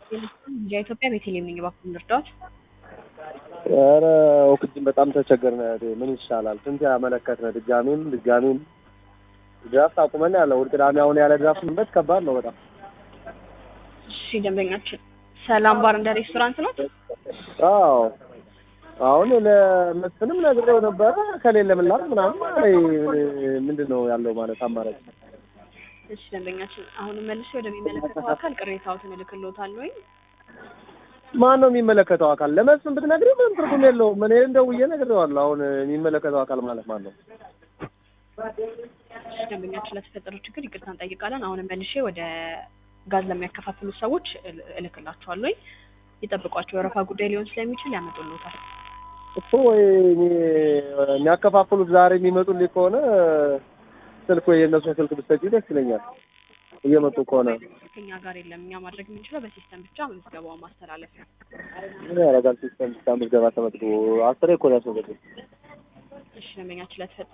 የኢትዮጵያ ቤተልሔም ነኝ። እባክዎን ልርዳዎት? ኧረ ኦክስጅን በጣም ተቸገርን። እህቴ ምን ይሻላል? ስንት ያመለከትን ድጋሜም ድጋሜም ድራፍት አቁመን ያለ እሑድ ቅዳሜ አሁን ያለ ድራፍት መንበት ከባድ ነው በጣም። እሺ ደንበኛችን ሰላም ባር እንደ ሬስቶራንት ነው? አዎ አሁን ለመስፍንም ነግሬው ነበረ ከሌለ ምላክ ምናምን አለኝ። ምንድን ነው ያለው ማለት አማራጭ? እሺ ደንበኛችን አሁንም መልሼ ወደሚመለከተው አካል ቅሬታዎትን እልክልዎታለሁ ወይ? ማን ነው የሚመለከተው አካል? ለመስፍን ብትነግሪው ምንም ትርጉም የለውም። እኔ እንደውዬ ነግሬዋለሁ። አሁን የሚመለከተው አካል ማለት ማን ነው? እሺ ደንበኛችን ለተፈጠረው ችግር ይቅርታ እንጠይቃለን። አሁንም መልሼ ወደ ጋዝ ለሚያከፋፍሉ ሰዎች እል- እልክላቸዋለሁ። ይጠብቋቸው። የወረፋ ጉዳይ ሊሆን ስለሚችል ያመጡልዎታል። እኮ ወይ እኔ- የሚያከፋፍሉት ዛሬ የሚመጡልኝ ከሆነ ስልክ ወይ የእነሱን ስልክ ብትሰጪኝ ደስ ይለኛል። እየመጡ ከሆነ ከኛ ጋር የለም። እኛ ማድረግ የምንችለው በሲስተም ብቻ ምዝገባውን ማስተላለፍ ነው። ምን ያደርጋል ሲስተም ብቻ ምዝገባ ተመዝግቦ አስሬ እኮ ነው ያስመዘግብ እሺ ደንበኛችን ለተፈጠረው